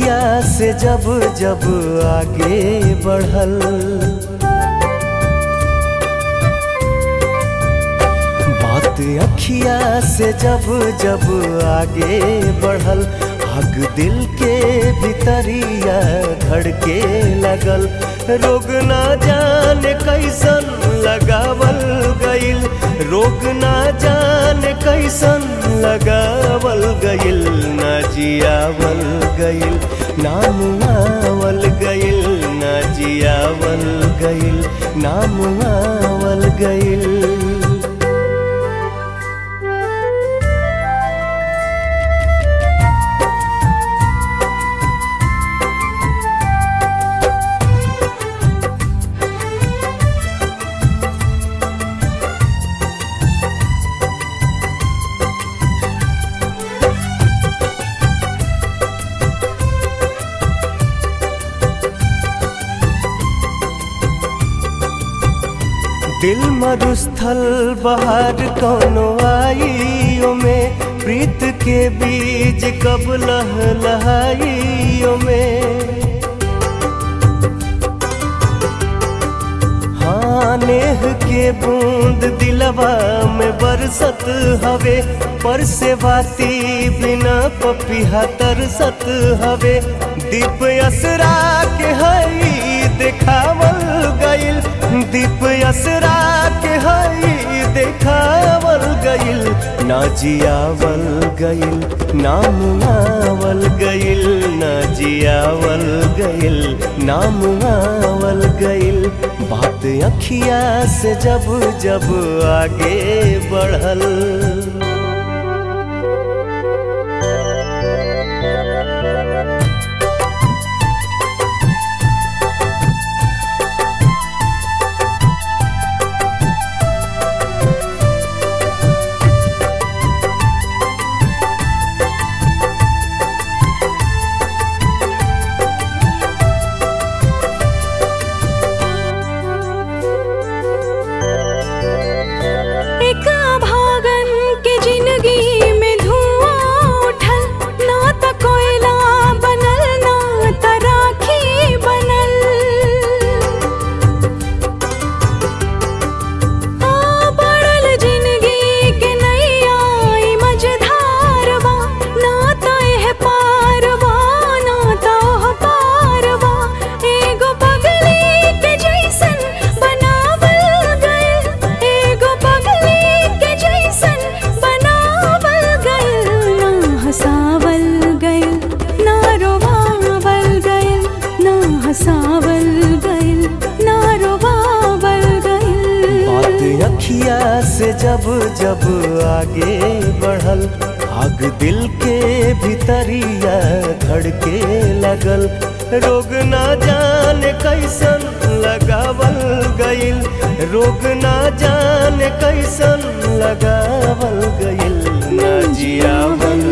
अखिया से जब जब आगे बढ़ल बात अखिया से जब जब आगे बढ़ल आग दिल के भीतरिया धड़के लगल रोग ना जाने कैसन लगावल गइल रोग ना जाने कैसन लगावल गइल ना जियावल गइल नाम आवल गइल ना जियावल गइल नाम आवल गइल दिल मरुस्थल बाहर कौनो आइयो में प्रीत के बीज कब लहलहाइयो में हाँ नेह के बूंद दिलवा में बरसत हवे पर से बाती बिना पपिहा तरसत हवे दीप असरा के हई देखावल गइल दीप असरा के हई देखावल गइल ना जियावल गइल नाम आवल गइल ना जियावल गइल नाम आवल गइल बात अखिया से जब जब आगे बढ़ल एक भागन के जिंदगी में धुआं उठल ना त कोयला बनल ना त राखी बनल आ बढ़ल जिंदगी के नैया ई मझधारवा ना त एह पारवा ना त ओह पारवा एगो पगली के जैसन बनावल गइल एगो पगली के जैसन बनावल गइल ना हंसावल गइल ना रोवावल गइल ना हंसावल गइल ना रोवावल गइल बात अखिया से जब जब आगे बढ़ल आग दिल के भीतरिया धड़के लगल रोग ना जाने कैसन लगावल गइल रोग ना जाने कैसन लगावल गइल ना जियावल